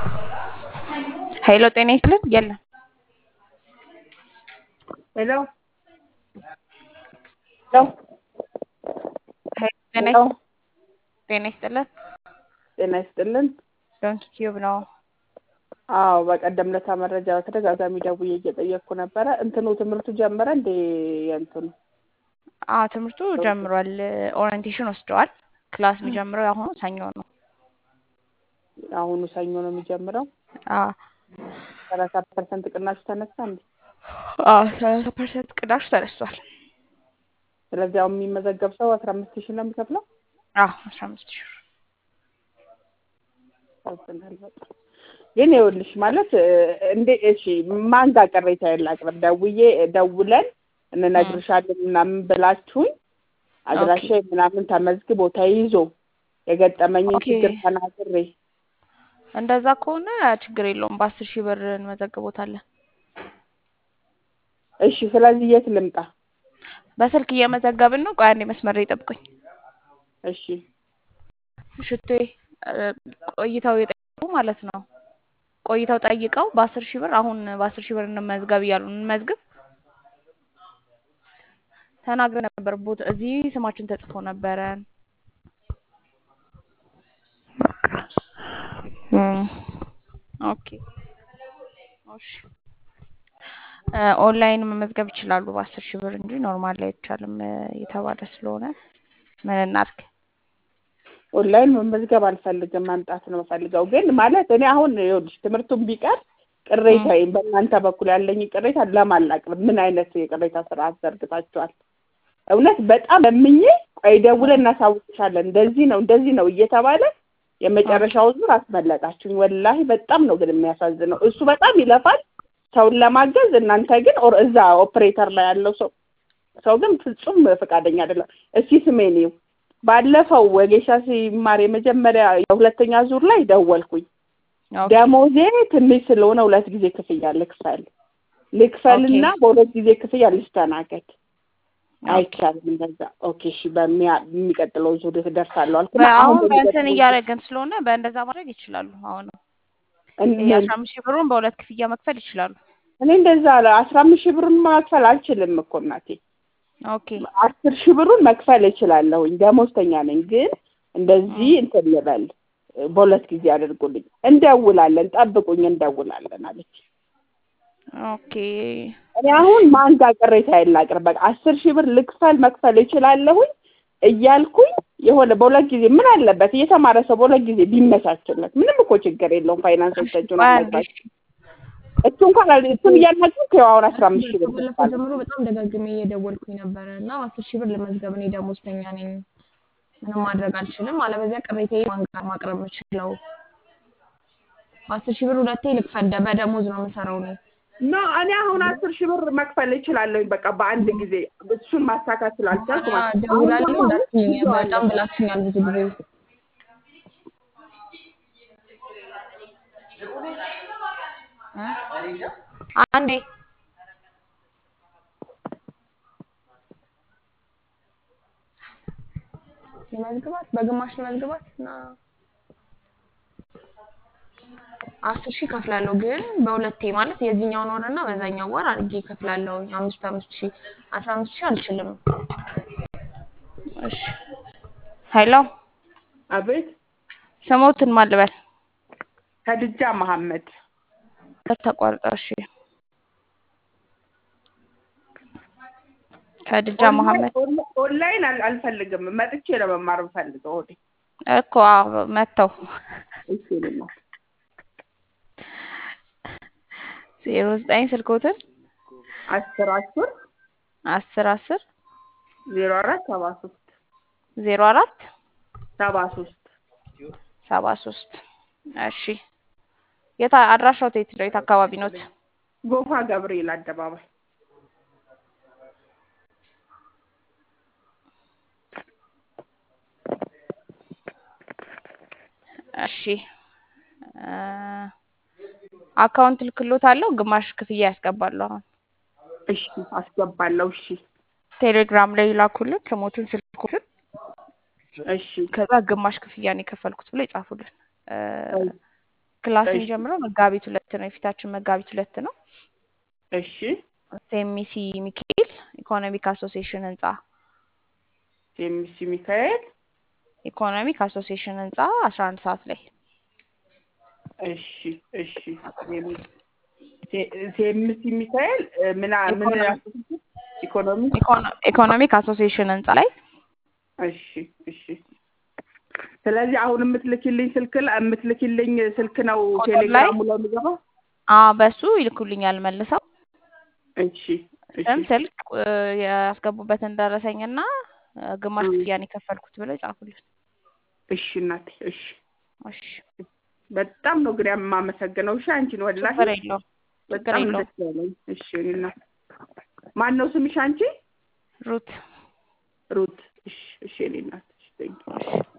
ሄሎ ጤና ይስጥልን የለም ሄሎ ሄሎ ሄሎ ጤና ሄሎ ይስጥ- ጤና ይስጥልን ጤና ይስጥልን። ዶንኪ ቲዩብ ነው። አዎ በቀደም ለታ መረጃ በተደጋጋሚ ደውዬ እየጠየቅኩ ነበረ። እንትኑ ትምህርቱ ጀመረ እንዴ? የእንትኑ አዎ ትምህርቱ ጀምሯል። ኦሪየንቴሽን ወስደዋል። ክላስ የሚጀምረው አሁኑ ሰኞ ነው። አሁኑ ሰኞ ነው የሚጀምረው። አዎ ሰላሳ ፐርሰንት ቅናሹ ተነሳ እንዴ? አዎ ሰላሳ ፐርሰንት ቅናሽ ተነስቷል። ስለዚህ አሁን የሚመዘገብ ሰው አስራ አምስት ሺህ ነው የሚከፍለው። አዎ አስራ አምስት ሺህ ብር ያሳዝናል በጣም። ግን ይኸውልሽ ማለት እ፣ እንዴ እሺ ማን ጋር ቅሬታ ላቅርብ? ደውዬ ደውለን እንነግርሻለን ምናምን ብላችሁኝ አድራሻ ምናምን ተመዝግቦ ተይዞ የገጠመኝን ኦኬ። ችግር ተናግሬ እንደዛ ከሆነ ችግር የለውም። በአስር ሺህ ብር እንመዘግቦታለን። እሺ ስለዚህ የት ልምጣ? በስልክ እየመዘገብን ነው። ቆይ አንዴ መስመር ላይ ጠብቁኝ። እሺ ሽቶ ቆይተው የጠየቁ ማለት ነው። ቆይተው ጠይቀው በአስር ሺህ ብር አሁን በአስር ሺህ ብር እንመዝገብ እያሉ እንመዝግብ ተናግረን ነበር። ቦታ እዚህ ስማችን ተጽፎ ነበረ። እም፣ ኦኬ እሺ። እ፣ ኦንላይን መመዝገብ ይችላሉ በአስር ሺህ ብር እንጂ ኖርማል ላይ አይቻልም እ፣ የተባለ ስለሆነ ምን እናድርግ? ኦንላይን መመዝገብ አልፈልግም፣ መምጣት ነው የምፈልገው። ግን ማለት እኔ አሁን ይኸውልሽ ትምህርቱን ቢቀር ቅሬታዬን በእናንተ በኩል ያለኝ ቅሬታ ለማላቅርብ ምን አይነት የቅሬታ ስርዓት ዘርግታችኋል? እውነት በጣም ለምኜ ቆይ ደውለን እናሳውቅሻለን እንደዚህ ነው እንደዚህ ነው እየተባለ የመጨረሻው ዙር አስመለጣችሁኝ። ወላሂ በጣም ነው ግን የሚያሳዝነው። እሱ በጣም ይለፋል ሰውን ለማገዝ፣ እናንተ ግን ኦር እዛ ኦፕሬተር ላይ ያለው ሰው ሰው ግን ፍጹም ፈቃደኛ አይደለም። እስኪ ስሜን ይው ባለፈው ወጌሻ ሲማር የመጀመሪያ የሁለተኛ ዙር ላይ ደወልኩኝ። ኦኬ ደሞዜ ትንሽ ስለሆነ ሁለት ጊዜ ክፍያ ልክፈል ልክፈልና ኦኬ። በሁለት ጊዜ ክፍያ ልስተናገድ ኦኬ። አይቻልም እንደዛ። ኦኬ እሺ፣ በሚያ- በሚቀጥለው ዙር ደርሳለሁ አልኩና አሁን በእንትን በሚቀጥለው እያደረገን ስለሆነ በእንደዛ ማድረግ ይችላሉ። አሁን እኔ የአስራ አምስት ሺህ ብሩን በሁለት ክፍያ መክፈል ይችላሉ። እኔ እንደዛ አለ አስራ አምስት ሺህ ብሩን መክፈል አልችልም እኮ እናቴ። ኦኬ አስር ሺህ ብሩን መክፈል እችላለሁኝ ደሞዝተኛ ነኝ። ግን እንደዚህ እንትን ልበል በሁለት ጊዜ አድርጉልኝ። እንደውላለን፣ ጠብቁኝ፣ እንደውላለን አለች። ኦኬ እኔ አሁን ማን ጋር ቅሬታ የላቅርብ በቃ አስር ሺህ ብር ልክፈል መክፈል እችላለሁኝ እያልኩኝ የሆነ በሁለት ጊዜ ምን አለበት እየተማረ ሰው በሁለት ጊዜ ቢመቻችለት ምንም እኮ ችግር የለውም። ፋይናንሶች እጁን ቆይ አንዴ አልነግራቸው እሱ እንኳን አል- እሱን እያናገርኩ ያው አሁን አስራ አምስት ሺህ ብር ከባለፈው ልክፈል ጀምሮ በጣም ደጋግሜ እየደወልኩኝ ነበረ እና አስር ሺህ ብር ለመዝገብ እኔ ደሞዝተኛ ነኝ፣ ምንም ማድረግ አልችልም። አለበዚያ ቅሬታዬ ማን ጋር ማቅረብ የምችለው? በአስር ሺህ ብር ሁለቴ ልክፈል፣ ደ- በደሞዝ ነው የምሰራው እኔ። ኖ እኔ አሁን አስር ሺህ ብር መክፈል እችላለሁኝ በቃ በአንድ ጊዜ እሱን ማሳካት ስላልቻልኩ በኋላ ማለት ነው። አሁን ደውላለሁ ደግሞ አሁን እንዳትይኝ፣ ይዤዋለሁ። በጣም ብላችኛል ብዙ ጊዜ። እ? አንዴ ለመዝግባት በግማሽ ለመዝግባት እና አስር ሺህ ከፍላለሁ፣ ግን በሁለቴ ማለት የዚህኛውን ወር እና በዛኛው ወር አድርጌ ከፍላለሁ። አምስት አምስት ሺህ አስራ አምስት ሺህ አልችልም። እሺ ሄሎ አቤት ስሞትን ማን ልበል? ከድጃ መሐመድ ተቋርጠ እሺ ከድጃ መሐመድ ኦንላይን ኦንላይን አል- አልፈልግም መጥቼ ለመማር የምፈልገው ወዴ እኮ አዎ መተው እሺ ልማር ዜሮ ዘጠኝ ስልኮትን አስር አስር አስር አስር ዜሮ አራት ሰባ ሶስት ዜሮ አራት ሰባ ሶስት ሰባ ሶስት እሺ የት አድራሻው የት ነው? የት አካባቢ ኖት? ጎፋ ገብርኤል አደባባይ እሺ እ አካውንት ልክሎት አለው ግማሽ ክፍያ ያስገባሉ። አሁን እሺ አስገባለሁ እሺ ቴሌግራም ላይ ይላኩልን ስሞትን ስልኩትን እሺ ከዛ ግማሽ ክፍያ ነው የከፈልኩት ብሎ ይጻፉልን። እ ክላስ እሺ የሚጀምረው መጋቢት ሁለት ነው። የፊታችን መጋቢት ሁለት ነው። እሺ ሴሚሲ ሚካኤል ኢኮኖሚክ አሶሲዬሽን ህንጻ ሴሚሲ ሚካኤል ኢኮኖሚክ አሶሲዬሽን ህንጻ አስራ አንድ ሰዓት ላይ እሺ እሺ ሴሚ- ሴ- ሴሚሲ ሚካኤል እ፣ ምን አ- ምን ኢኮኖሚ አሶሲዬሽን? ኢኮኖሚ ኢኮኖ- ኢኮኖሚክ አሶሲዬሽን ህንጻ ላይ እሺ እሺ ስለዚህ አሁን የምትልኪልኝ ስልክ ላ- የምትልኪልኝ ስልክ ነው ቁጥር ላይ ቴሌግራሙ ላይ የሚገባው አ በሱ ይልኩልኛል መልሰው እሺ እሺ ስም ስልክ እ፣ ያስገቡበትን ደረሰኝና እ፣ ግማሽ እም፣ ክፍያን የከፈልኩት ብለው ጻፉልን። እሺ እናቴ እሺ እሺ በጣም ነው ግን የማመሰግነው እሺ አንቺን ወላሂ ችግር የለውም ችግር በጣም ነው የለውም። ደስ ያለኝ እሺ እኔ እናት ማን ነው ስምሽ አንቺ ሩት ሩት እሺ እሺ እኔ እናት እሺ thank you። እሺ